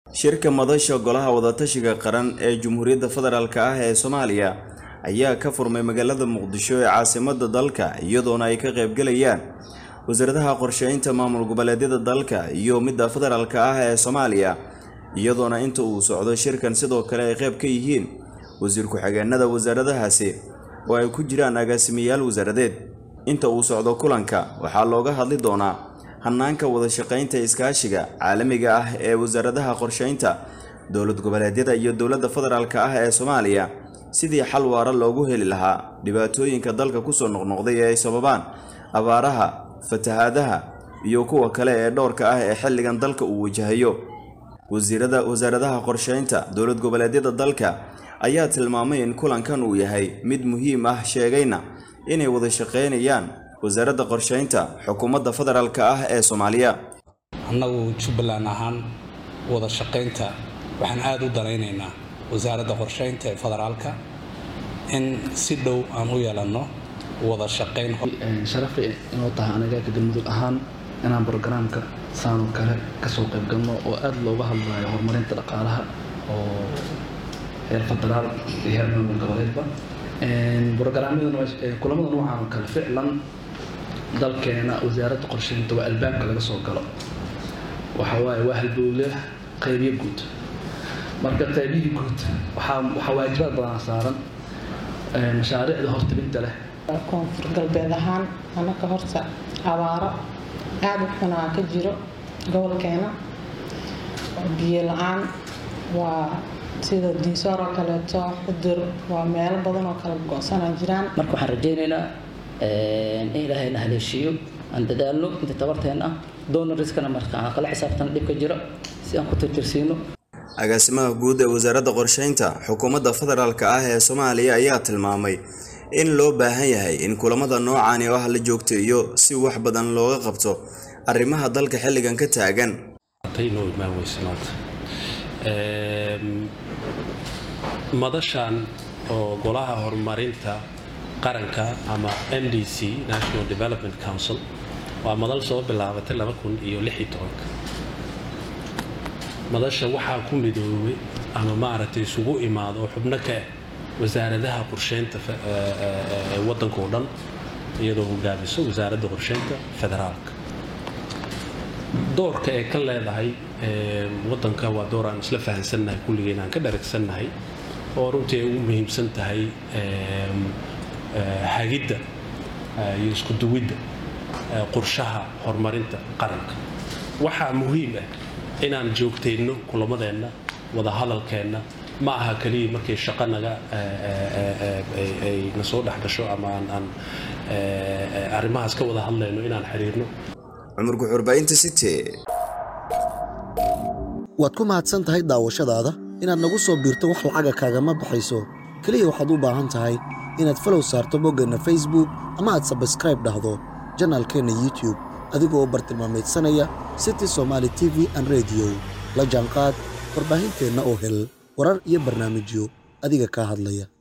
shirka madasha golaha wadatashiga qaran ee Jamhuuriyadda Federaalk ah ee Soomaaliya ayaa ka furmay magaalada Muqdisho ee caasimadda dalka iyadoona ay ka qaybgalayaan wasaaradaha qorsheynta maamul goboleedyada dalka iyo midda federaalka ah ee Soomaaliya iyadoona inta uu socdo shirkan sidoo kale ay qayb ka yihiin wasiir ku-xigeenada wasaaradahaasi oo ay ku jiraan agaasimayaal wasaaradeed inta uu socdo kulanka waxaa looga hadli doonaa hannaanka wada shaqaynta iskaashiga caalamiga ah ee wasaaradaha qorsheynta dowlad goboleedyada iyo dowladda federaalk ah ee Soomaaliya sidii xal waara loogu heli lahaa dhibaatooyinka dalka kusoo noqnoqday ee ay sababaan abaaraha fatahaadaha iyo kuwa kale ee dhowrka ah ee xilligan dalka uu wajahayo wasiirada wasaaradaha qorsheynta dowlad goboleedyada dalka ayaa tilmaamay in kulankan uu yahay mid muhiim ah sheegayna inay wada shaqaynayaan wasaaradda qorsheynta xukuumadda federaalk ah ee Soomaaliya annagu jubbaland ahaan wada shaqaynta waxaan aada u danaynaynaa wasaaradda qorsheynta ee federaalka in si dhow aan u yeelanno wada shaqayn sharafi inuu tahay aniga ka galmudug ahaan inaan brogaraamka saanoo kale kasoo qayb galno oo aada looga hadlayo horumarinta dhaqaalaha oo heer federaal iyo heer maamul goboleedba brogaraamyadan kulamada noocan oo kale ficlan dalkeena wasaaradda qorsheynta waa albaabka laga soo galo waxa waaye waa halbowle qaybiyo guud marka qaybihii guud waxaa waxaa waajibaad badan saaran mashaariicda hortabinta leh koonfur galbeed ahaan anaka horta abaaro aada u xunaa ka jiro gobolkeena biyo la-aan waa sida diisoor oo kaleeto xudur waa meelo badan oo kala go-sanaa jiraan marka waxaan rajaynaynaa in ilaahayna haleeshiiyo aan dadaalno inta tabarteen ah donoriskana marka aan kala xisaabtana dhibka jiro si aan ku tirtirsiino agaasimaha guud ee wasaaradda qorsheynta xukuumadda federaalk ah ee Soomaaliya ayaa tilmaamay in loo baahan yahay in kulamada noocan oo ah la joogteeyo si wax badan looga qabto arrimaha dalka xilligan ka taagan madashan oo golaha horumarinta qaranka ama n d c national development council waa madal soo bilaabatay madasha waxaa ku midoobay ama maaragtay isugu imaado oo xubno ka ah wasaaradaha qorsheynta waddanka oo dhan iyadoo hogaamiso wasaaradda qorsheynta federaalka doorka ee ka leedahay waddanka waa door aan isla fahansannahay kulligeen aan ka dharagsannahay oo runtii ay ugu muhiimsan tahay hagidda iyo isku duwidda qorshaha horumarinta qaranka waxaa muhiim ah inaan joogtayno kulamadeenna wada hadalkeenna ma aha keliya markay shaqo naga ay na soo dhex gasho ama aan arrimahaas ka wada hadlayno inaan xiriirno cumar guxurbaynta city waad ku mahadsan tahay daawashadaada inaad nagu soo biirto wax lacaga kaagama baxayso keliya waxaad u baahan tahay inaad falow saarto boggeenna facebook ama aad sabskraib dhahdo janaalkeenna youtube adigoo bartilmaameedsanaya city somaali t v an rediyo la jaanqaad warbaahinteenna oo hel warar iyo barnaamijyo adiga kaa hadlaya